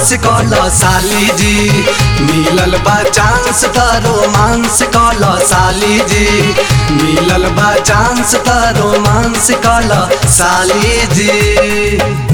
romance कल साली जी मिलल बा चांस त रोमांस कल साली जी मिलल बा चांस त रोमांस कल साली जी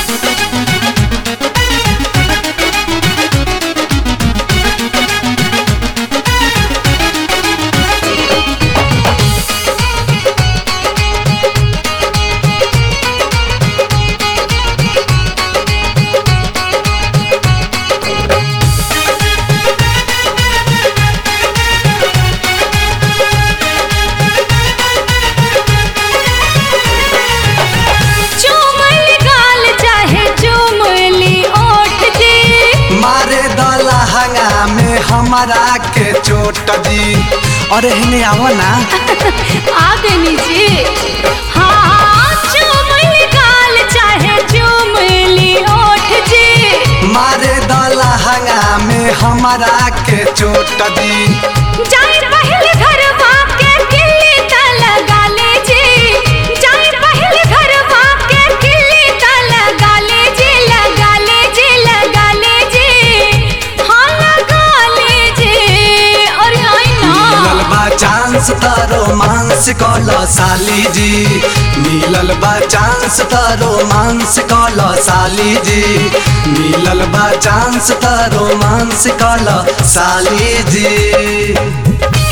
चुमल गाल चाहे चुमली ओठ जी मारे दला हंगा में हमारा के चोट जी अरे हने आओ ना आगनी जी हाँ चुमल गाल चाहे चुमली ओठ जी मारे दला हंगा में हमारा के चोट जी जाए पहले घर के किल्ली त लगा ले जी जाए पहले घर के किल्ली त लगा ले जी लगा ले जी लगा ले जी हाँ लगा ले जी और आई मिलल ना बा चांस त रोमांस कल साली जी मिलल बा चांस त रोमांस कल साली जी मिलल बा चांस त रोमांस कल साली जी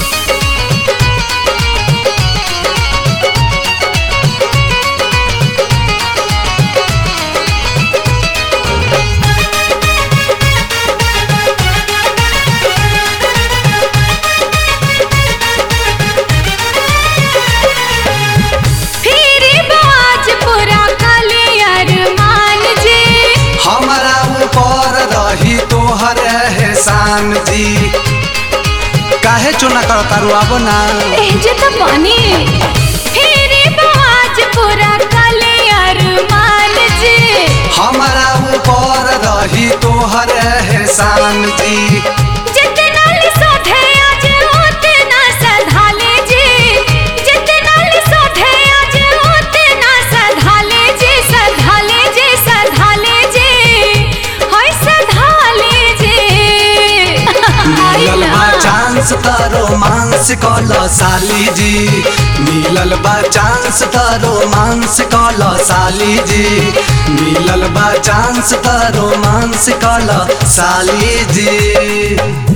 फिर बाज पूरा कलियर मान जी हमारा ऊपर रही तोहर एहसान जी काहे चुना कर तारू अब ना एह जे त पानी फिर बाज पूरा कलियर मान जी हमारा ऊपर रही तोहर एहसान जी जितना लिसोधे आज उतना सधाले जी जितना लिसोधे आज उतना सधाले जी सधाले जी सधाले जी हाय सधाले जी मिलल बा चांस त रोमांस कल साली जी मिलल बा चांस त रोमांस कल साली जी मिलल बा चांस त रोमांस कल साली जी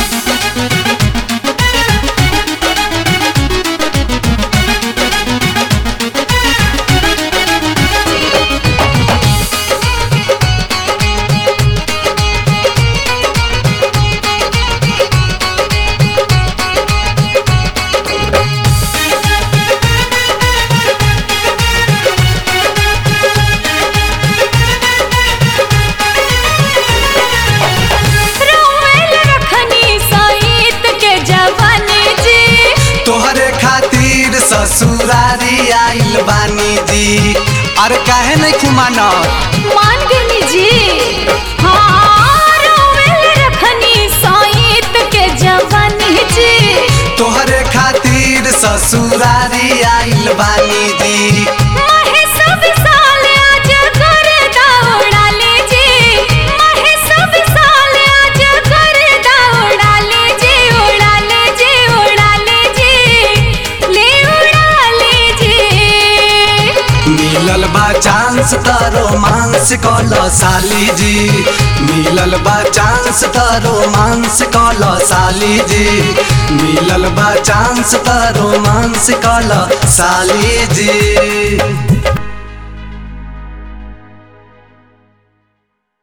रोवेल रखनी सईत के जवानी जी तोहरे खातिर ससुरारी आइल बानी जी अरे काहे नहीं खुमाना मान गनी जी हाँ रोवेल रखनी सईत के जवानी जी तोहरे खातिर ससुरारी आइल बानी जी महे सब साल आज कर दौड़ा ले जी महे सब साल आज कर दौड़ा ले जी उड़ा ले जी उड़ा ले जी ले उड़ा ले जी मिलल बा चांस त रोमांस कल साली जी मिलल बा चांस त रोमांस कल साली जी मिलल बा चांस त रोमांस कल साली जी